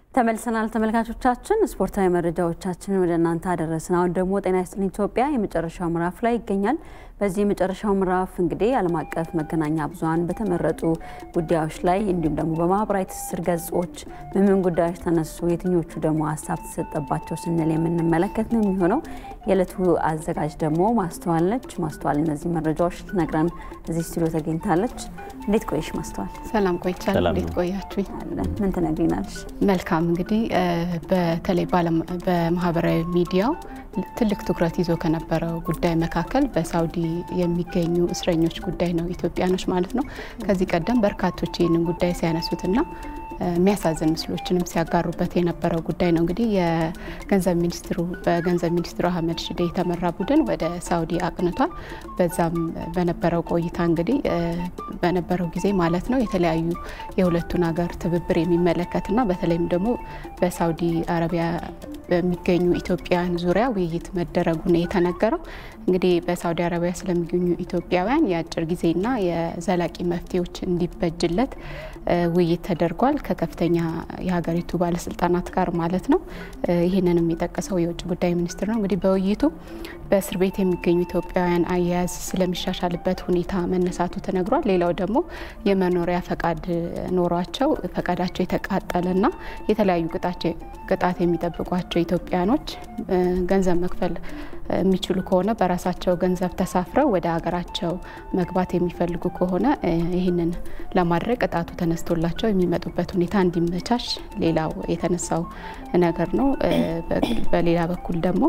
ተመልሰናል ተመልካቾቻችን፣ ስፖርታዊ መረጃዎቻችንን ወደ እናንተ አደረስን። አሁን ደግሞ ጤና ይስጥልኝ ኢትዮጵያ የመጨረሻው ምዕራፍ ላይ ይገኛል። በዚህ የመጨረሻው ምዕራፍ እንግዲህ ዓለም አቀፍ መገናኛ ብዙኃን በተመረጡ ጉዳዮች ላይ እንዲሁም ደግሞ በማህበራዊ ትስስር ገጾች ምን ምን ጉዳዮች ተነሱ፣ የትኞቹ ደግሞ ሀሳብ ተሰጠባቸው ስንል የምንመለከት ነው የሚሆነው። የዕለቱ አዘጋጅ ደግሞ ማስተዋል ነች። ማስተዋል እነዚህ መረጃዎች ትነግረን እዚህ ስቱዲዮ ተገኝታለች። እንዴት ቆየሽ ማስተዋል? ሰላም ቆይቻለሁ። እንዴት ቆያችሁኝ? ምን ትነግሪናለሽ? መልካም እንግዲህ በተለይ በማህበራዊ ሚዲያው ትልቅ ትኩረት ይዞ ከነበረው ጉዳይ መካከል በሳውዲ የሚገኙ እስረኞች ጉዳይ ነው፣ ኢትዮጵያኖች ማለት ነው። ከዚህ ቀደም በርካቶች ይህንን ጉዳይ ሲያነሱትና የሚያሳዝን ምስሎችንም ሲያጋሩበት የነበረው ጉዳይ ነው። እንግዲህ የገንዘብ ሚኒስትሩ በገንዘብ ሚኒስትሩ አህመድ ሽዴ የተመራ ቡድን ወደ ሳውዲ አቅንቷል። በዛም በነበረው ቆይታ እንግዲህ በነበረው ጊዜ ማለት ነው የተለያዩ የሁለቱን ሀገር ትብብር የሚመለከትና በተለይም ደግሞ በሳውዲ አረቢያ በሚገኙ ኢትዮጵያውያን ዙሪያ ውይይት መደረጉ ነው የተነገረው። እንግዲህ በሳውዲ አረቢያ ስለሚገኙ ኢትዮጵያውያን የአጭር ጊዜና የዘላቂ መፍትሄዎች እንዲበጅለት ውይይት ተደርጓል ከከፍተኛ የሀገሪቱ ባለስልጣናት ጋር ማለት ነው። ይህንንም የጠቀሰው የውጭ ጉዳይ ሚኒስትር ነው። እንግዲህ በውይይቱ በእስር ቤት የሚገኙ ኢትዮጵያውያን አያያዝ ስለሚሻሻልበት ሁኔታ መነሳቱ ተነግሯል። ሌላው ደግሞ የመኖሪያ ፈቃድ ኖሯቸው ፈቃዳቸው የተቃጠለና የተለያዩ ቅጣት የሚጠብቋቸው ኢትዮጵያኖች ገንዘብ መክፈል የሚችሉ ከሆነ በራሳቸው ገንዘብ ተሳፍረው ወደ ሀገራቸው መግባት የሚፈልጉ ከሆነ ይህንን ለማድረግ ቅጣቱ ተነስቶላቸው የሚመጡበት ሁኔታ እንዲመቻች ሌላው የተነሳው ነገር ነው። በሌላ በኩል ደግሞ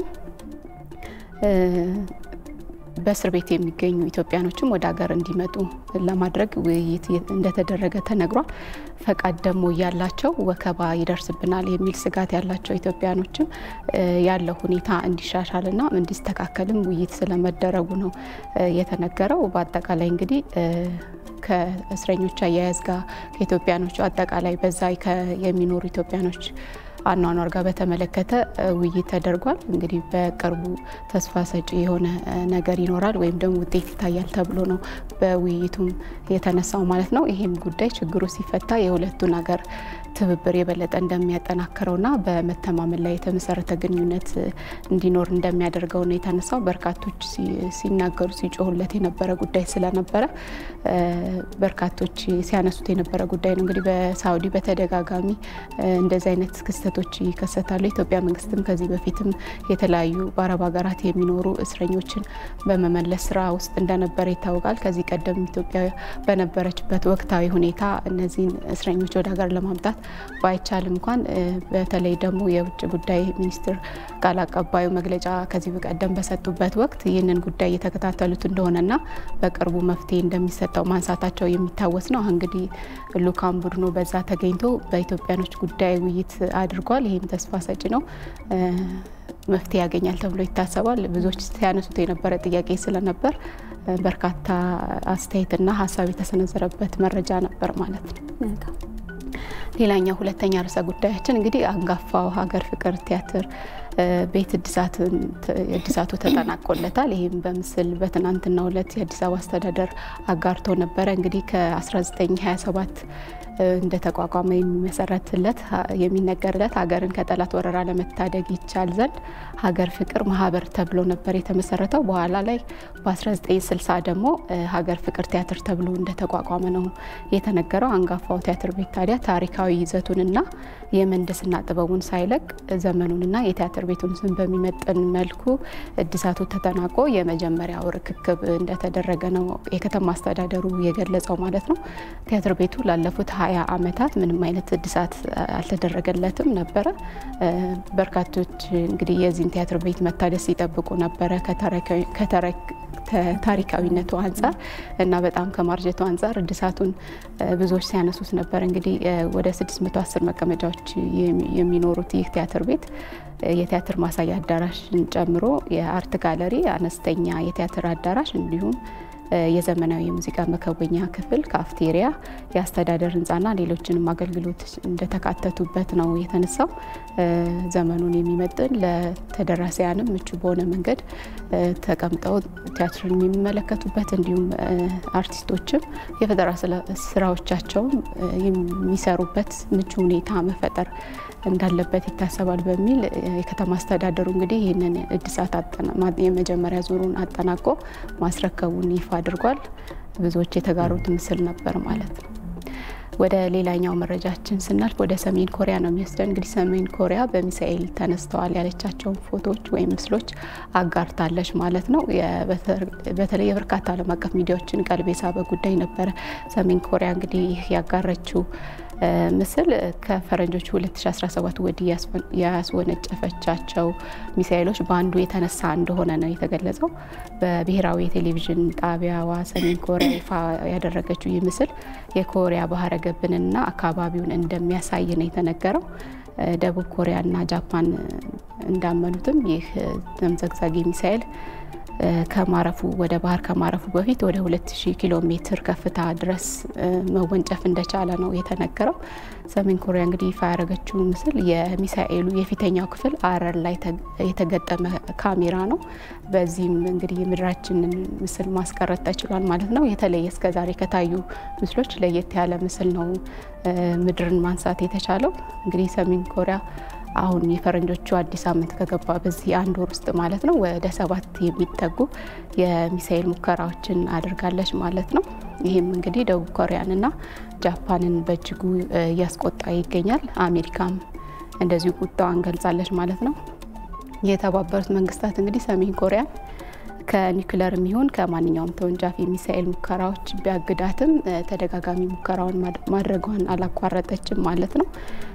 በእስር ቤት የሚገኙ ኢትዮጵያኖችም ወደ ሀገር እንዲመጡ ለማድረግ ውይይት እንደተደረገ ተነግሯል። ፈቃድ ደግሞ ያላቸው ወከባ ይደርስብናል የሚል ስጋት ያላቸው ኢትዮጵያኖችም ያለው ሁኔታ እንዲሻሻልና እንዲስተካከልም ውይይት ስለመደረጉ ነው የተነገረው። በአጠቃላይ እንግዲህ ከእስረኞች አያያዝ ጋር ከኢትዮጵያኖቹ አጠቃላይ በዛ የሚኖሩ ኢትዮጵያኖች አኗኗር ጋር በተመለከተ ውይይት ተደርጓል። እንግዲህ በቅርቡ ተስፋ ሰጪ የሆነ ነገር ይኖራል ወይም ደግሞ ውጤት ይታያል ተብሎ ነው በውይይቱም የተነሳው ማለት ነው። ይህም ጉዳይ ችግሩ ሲፈታ የሁለቱን ሀገር ትብብር የበለጠ እንደሚያጠናክረውና በመተማመን ላይ የተመሰረተ ግንኙነት እንዲኖር እንደሚያደርገው ነው የተነሳው። በርካቶች ሲናገሩ ሲጮሁለት የነበረ ጉዳይ ስለነበረ በርካቶች ሲያነሱት የነበረ ጉዳይ ነው። እንግዲህ በሳውዲ በተደጋጋሚ እንደዚህ አይነት ክስተቶች ይከሰታሉ። የኢትዮጵያ መንግስትም ከዚህ በፊትም የተለያዩ በአረብ ሀገራት የሚኖሩ እስረኞችን በመመለስ ስራ ውስጥ እንደነበረ ይታወቃል። ከዚህ ቀደም ኢትዮጵያ በነበረችበት ወቅታዊ ሁኔታ እነዚህን እስረኞች ወደ ሀገር ለማምጣት ባይቻልም እንኳን በተለይ ደግሞ የውጭ ጉዳይ ሚኒስትር ቃል አቀባዩ መግለጫ ከዚህ በቀደም በሰጡበት ወቅት ይህንን ጉዳይ እየተከታተሉት እንደሆነና በቅርቡ መፍትሄ እንደሚሰጠው ማንሳታቸው የሚታወስ ነው። እንግዲህ ልኡካን ቡድኑ በዛ ተገኝቶ በኢትዮጵያኖች ጉዳይ ውይይት አድርጓል። ይህም ተስፋ ሰጪ ነው። መፍትሄ ያገኛል ተብሎ ይታሰባል። ብዙዎች ሲያነሱት የነበረ ጥያቄ ስለነበር በርካታ አስተያየትና ሀሳብ የተሰነዘረበት መረጃ ነበር ማለት ነው። ሌላኛው ሁለተኛ ርዕሰ ጉዳያችን እንግዲህ አንጋፋው ሀገር ፍቅር ቲያትር ቤት እድሳቱ ተጠናቆለታል። ይህም በምስል በትናንትናው ዕለት የአዲስ አበባ አስተዳደር አጋርቶ ነበረ። እንግዲህ ከ1927 እንደ ተቋቋመ የሚመሰረትለት የሚነገርለት ሀገርን ከጠላት ወረራ ለመታደግ ይቻል ዘንድ ሀገር ፍቅር ማህበር ተብሎ ነበር የተመሰረተው። በኋላ ላይ በ1960 ደግሞ ሀገር ፍቅር ቲያትር ተብሎ እንደተቋቋመ ነው የተነገረው። አንጋፋው ቲያትር ቤት ታዲያ ታሪካዊ ይዘቱንና የምህንድስና ጥበቡን ሳይለቅ ዘመኑንና የቲያትር ቤቱን ስም በሚመጥን መልኩ እድሳቱ ተጠናቆ የመጀመሪያው ርክክብ እንደተደረገ ነው የከተማ አስተዳደሩ የገለጸው ማለት ነው። ቲያትር ቤቱ ላለፉት ሀያ ዓመታት ምንም አይነት እድሳት አልተደረገለትም ነበረ። በርካቶች እንግዲህ የዚህን ቲያትር ቤት መታደስ ሲጠብቁ ነበረ ከታሪካዊነቱ አንጻር እና በጣም ከማርጀቱ አንጻር እድሳቱን ብዙዎች ሲያነሱት ነበር። እንግዲህ ወደ 610 መቀመጫዎች የሚኖሩት ይህ ቲያትር ቤት የቲያትር ማሳያ አዳራሽን ጨምሮ የአርት ጋለሪ፣ አነስተኛ የቲያትር አዳራሽ እንዲሁም የዘመናዊ የሙዚቃ መከወኛ ክፍል፣ ካፍቴሪያ፣ የአስተዳደር ህንፃና ሌሎችንም አገልግሎት እንደተካተቱበት ነው የተነሳው። ዘመኑን የሚመጥን ለተደራሲያንም ምቹ በሆነ መንገድ ተቀምጠው ቲያትርን የሚመለከቱበት እንዲሁም አርቲስቶችም የፈጠራ ስራዎቻቸውን የሚሰሩበት ምቹ ሁኔታ መፈጠር እንዳለበት ይታሰባል በሚል የከተማ አስተዳደሩ እንግዲህ ይህንን እድሳት የመጀመሪያ ዙሩን አጠናቆ ማስረከቡን ይፋ አድርጓል። ብዙዎች የተጋሩት ምስል ነበር ማለት ነው። ወደ ሌላኛው መረጃችን ስናልፍ ወደ ሰሜን ኮሪያ ነው የሚወስደን። እንግዲህ ሰሜን ኮሪያ በሚሳኤል ተነስተዋል ያለቻቸውን ፎቶዎች ወይም ምስሎች አጋርታለች ማለት ነው። በተለይ የበርካታ ዓለም አቀፍ ሚዲያዎችን ቀልብ የሳበ ጉዳይ ነበረ። ሰሜን ኮሪያ እንግዲህ ያጋረችው ምስል ከፈረንጆቹ 2017 ወዲህ ያስወነጨፈቻቸው ሚሳኤሎች በአንዱ የተነሳ እንደሆነ ነው የተገለጸው። በብሔራዊ የቴሌቪዥን ጣቢያዋ ሰሜን ኮሪያ ይፋ ያደረገችው ይህ ምስል የኮሪያ ባህረ ገብንና አካባቢውን እንደሚያሳይ ነው የተነገረው። ደቡብ ኮሪያና ጃፓን እንዳመኑትም ይህ ተምዘግዛጊ ሚሳኤል ከማረፉ ወደ ባህር ከማረፉ በፊት ወደ 2000 ኪሎ ሜትር ከፍታ ድረስ መወንጨፍ እንደቻለ ነው የተነገረው። ሰሜን ኮሪያ እንግዲህ ይፋ ያደረገችው ምስል የሚሳኤሉ የፊተኛው ክፍል አረር ላይ የተገጠመ ካሜራ ነው። በዚህም እንግዲህ የምድራችንን ምስል ማስቀረት ተችሏል ማለት ነው። የተለየ እስከዛሬ ከታዩ ምስሎች ለየት ያለ ምስል ነው ምድርን ማንሳት የተቻለው። እንግዲህ ሰሜን ኮሪያ አሁን የፈረንጆቹ አዲስ ዓመት ከገባ በዚህ አንድ ወር ውስጥ ማለት ነው ወደ ሰባት የሚጠጉ የሚሳኤል ሙከራዎችን አድርጋለች ማለት ነው። ይህም እንግዲህ ደቡብ ኮሪያንና ጃፓንን በእጅጉ እያስቆጣ ይገኛል። አሜሪካም እንደዚሁ ቁጣዋን ገልጻለች ማለት ነው። የተባበሩት መንግስታት እንግዲህ ሰሜን ኮሪያን ከኒውክለር የሚሆን ከማንኛውም ተወንጫፊ ሚሳኤል ሙከራዎች ቢያግዳትም ተደጋጋሚ ሙከራውን ማድረጓን አላቋረጠችም ማለት ነው።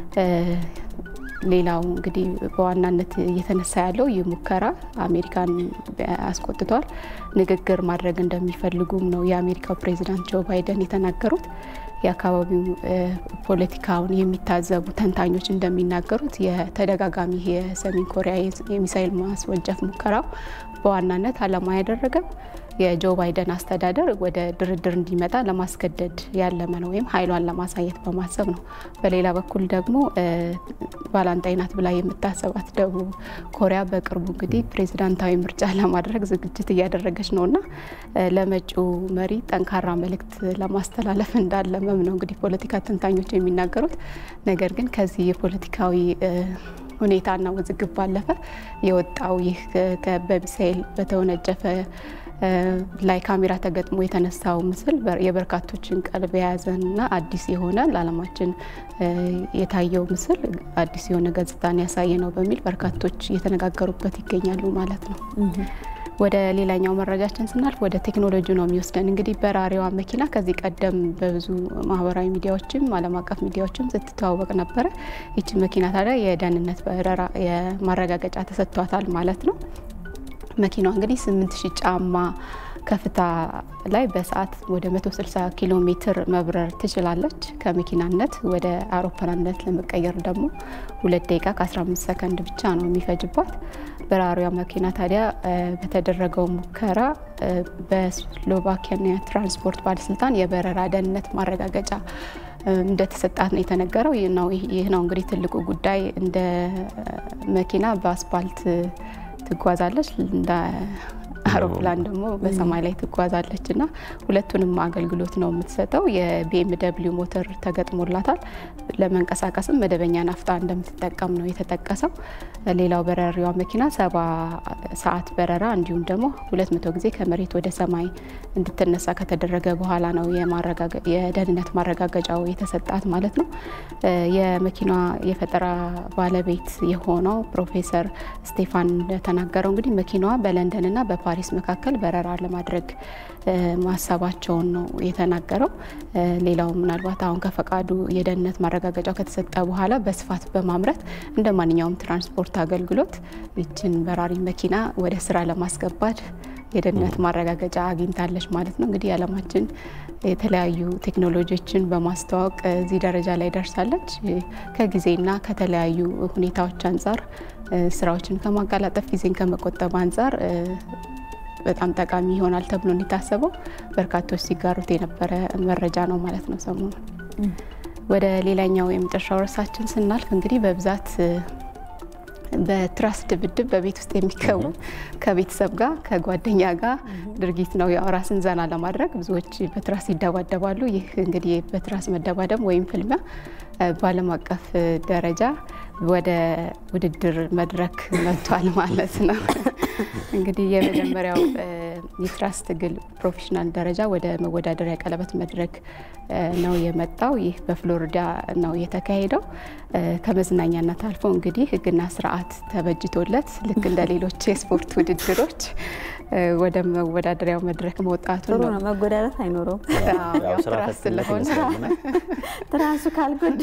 ሌላው እንግዲህ በዋናነት እየተነሳ ያለው ይህ ሙከራ አሜሪካን አስቆጥቷል። ንግግር ማድረግ እንደሚፈልጉም ነው የአሜሪካው ፕሬዚዳንት ጆ ባይደን የተናገሩት። የአካባቢው ፖለቲካውን የሚታዘቡ ተንታኞች እንደሚናገሩት የተደጋጋሚ የሰሜን ኮሪያ የሚሳኤል ማስወንጨፍ ሙከራው በዋናነት ዓላማ ያደረገው የጆ ባይደን አስተዳደር ወደ ድርድር እንዲመጣ ለማስገደድ ያለመ ነው ወይም ኃይሏን ለማሳየት በማሰብ ነው። በሌላ በኩል ደግሞ ባላንጣይ ናት ብላ የምታሰባት ደቡብ ኮሪያ በቅርቡ እንግዲህ ፕሬዚዳንታዊ ምርጫ ለማድረግ ዝግጅት እያደረገች ነው እና ለመጪው መሪ ጠንካራ መልእክት ለማስተላለፍ እንዳለመም ነው እንግዲህ ፖለቲካ ተንታኞች የሚናገሩት። ነገር ግን ከዚህ የፖለቲካዊ ሁኔታና ውዝግብ ባለፈ የወጣው ይህ በሚሳኤል በተወነጨፈ ላይ ካሜራ ተገጥሞ የተነሳው ምስል የበርካቶችን ቀልብ የያዘና አዲስ የሆነ ለዓለማችን የታየው ምስል አዲስ የሆነ ገጽታን ያሳየ ነው በሚል በርካቶች እየተነጋገሩበት ይገኛሉ ማለት ነው። ወደ ሌላኛው መረጃችን ስናልፍ ወደ ቴክኖሎጂ ነው የሚወስደን። እንግዲህ በራሪዋ መኪና ከዚህ ቀደም በብዙ ማህበራዊ ሚዲያዎችም ዓለም አቀፍ ሚዲያዎችም ስትተዋወቅ ነበረ። ይቺ መኪና ታዲያ የደህንነት በረራ የማረጋገጫ ተሰጥቷታል ማለት ነው። መኪናዋ እንግዲህ ስምንት ሺህ ጫማ ከፍታ ላይ በሰዓት ወደ 160 ኪሎ ሜትር መብረር ትችላለች። ከመኪናነት ወደ አውሮፕላንነት ለመቀየር ደግሞ ሁለት ደቂቃ ከ15 ሰከንድ ብቻ ነው የሚፈጅባት። በራሪዋ መኪና ታዲያ በተደረገው ሙከራ በስሎቫኪያ ትራንስፖርት ባለስልጣን የበረራ ደህንነት ማረጋገጫ እንደተሰጣት ነው የተነገረው። ይህ ነው እንግዲህ ትልቁ ጉዳይ። እንደ መኪና በአስፓልት ትጓዛለች እንደ አውሮፕላን ደግሞ በሰማይ ላይ ትጓዛለች እና ሁለቱንም አገልግሎት ነው የምትሰጠው። የቢኤም ደብሊው ሞተር ተገጥሞላታል። ለመንቀሳቀስም መደበኛ ናፍጣ እንደምትጠቀም ነው የተጠቀሰው። ሌላው በራሪዋ መኪና ሰባ ሰዓት በረራ እንዲሁም ደግሞ ሁለት መቶ ጊዜ ከመሬት ወደ ሰማይ እንድትነሳ ከተደረገ በኋላ ነው የደህንነት ማረጋገጫው የተሰጣት ማለት ነው። የመኪናዋ የፈጠራ ባለቤት የሆነው ፕሮፌሰር ስቴፋን እንደተናገረው እንግዲህ መኪናዋ በለንደንና በፓሪስ መካከል በረራ ለማድረግ ማሰባቸውን ነው የተናገረው። ሌላው ምናልባት አሁን ከፈቃዱ የደህንነት ማረጋገጫው ከተሰጠ በኋላ በስፋት በማምረት እንደ ማንኛውም ትራንስፖርት አገልግሎት ይችን በራሪ መኪና ወደ ስራ ለማስገባት የደህንነት ማረጋገጫ አግኝታለች ማለት ነው። እንግዲህ የዓለማችን የተለያዩ ቴክኖሎጂዎችን በማስተዋወቅ እዚህ ደረጃ ላይ ደርሳለች። ከጊዜና ከተለያዩ ሁኔታዎች አንጻር ስራዎችን ከማቀላጠፍ ጊዜን ከመቆጠብ አንጻር በጣም ጠቃሚ ይሆናል ተብሎ የታሰበው በርካቶች ሲጋሩት የነበረ መረጃ ነው ማለት ነው ሰሞኑ። ወደ ሌላኛው የመጨረሻው ርዕሳችን ስናልፍ እንግዲህ በብዛት በትራስ ድብድብ በቤት ውስጥ የሚከወን ከቤተሰብ ጋር ከጓደኛ ጋር ድርጊት ነው። ያው ራስን ዘና ለማድረግ ብዙዎች በትራስ ይደባደባሉ። ይህ እንግዲህ በትራስ መደባደብ ወይም ፍልሚያ በዓለም አቀፍ ደረጃ ወደ ውድድር መድረክ መጥቷል ማለት ነው። እንግዲህ የመጀመሪያው የትራስ ትግል ፕሮፌሽናል ደረጃ ወደ መወዳደሪያ ቀለበት መድረክ ነው የመጣው። ይህ በፍሎሪዳ ነው የተካሄደው። ከመዝናኛነት አልፎ እንግዲህ ሕግና ስርዓት ተበጅቶለት ልክ እንደ ሌሎች የስፖርት ውድድሮች ወደ መወዳደሪያው መድረክ መውጣቱ ጥሩ ነው። ነው። መጎዳደት አይኖረውም። ያው ትራስ ስለሆነ ትራሱ ካልጎዳ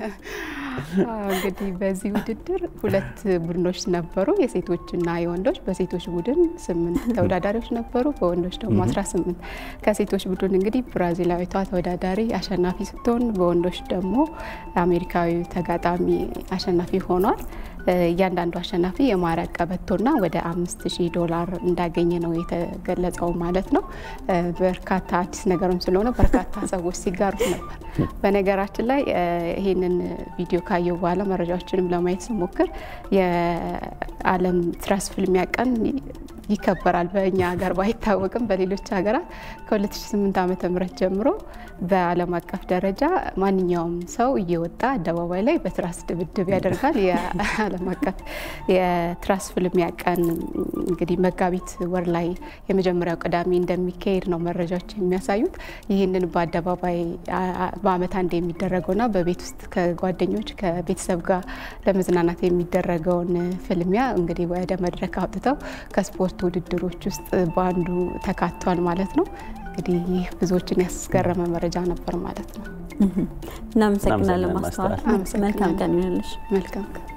እንግዲህ በዚህ ውድድር ሁለት ቡድኖች ነበሩ፣ የሴቶችና የወንዶች። በሴቶች ቡድን ስምንት ተወዳዳሪዎች ነበሩ፣ በወንዶች ደግሞ 18 ከሴቶች ቡድን እንግዲህ ብራዚላዊቷ ተወዳዳሪ አሸናፊ ስትሆን፣ በወንዶች ደግሞ አሜሪካዊ ተጋጣሚ አሸናፊ ሆኗል። እያንዳንዱ አሸናፊ የማሪያ ቀበቶና ወደ አምስት ሺህ ዶላር እንዳገኘ ነው የተገለጸው ማለት ነው። በርካታ አዲስ ነገርም ስለሆነ በርካታ ሰዎች ሲጋሩት ነበር። በነገራችን ላይ ይህንን ቪዲዮ ካየው በኋላ መረጃዎችንም ለማየት ስሞክር የዓለም ትራስ ፍልሚያ ቀን ይከበራል። በእኛ ሀገር ባይታወቅም በሌሎች ሀገራት ከ2008 ዓመተ ምህረት ጀምሮ በዓለም አቀፍ ደረጃ ማንኛውም ሰው እየወጣ አደባባይ ላይ በትራስ ድብድብ ያደርጋል። የዓለም አቀፍ የትራስ ፍልሚያ ቀን እንግዲህ መጋቢት ወር ላይ የመጀመሪያው ቅዳሜ እንደሚካሄድ ነው መረጃዎች የሚያሳዩት። ይህንን በአደባባይ በዓመት አንድ የሚደረገውና በቤት ውስጥ ከጓደኞች ከቤተሰብ ጋር ለመዝናናት የሚደረገውን ፍልሚያ እንግዲህ ወደ መድረክ አውጥተው ከስፖርት ውድድሮች ውስጥ በአንዱ ተካቷል ማለት ነው። እንግዲህ ይህ ብዙዎችን ያስገረመ መረጃ ነበር ማለት ነው። እናመሰግናለን ማስተዋል። አመሰግናለሁ። መልካም ቀን ይሁንልሽ። መልካም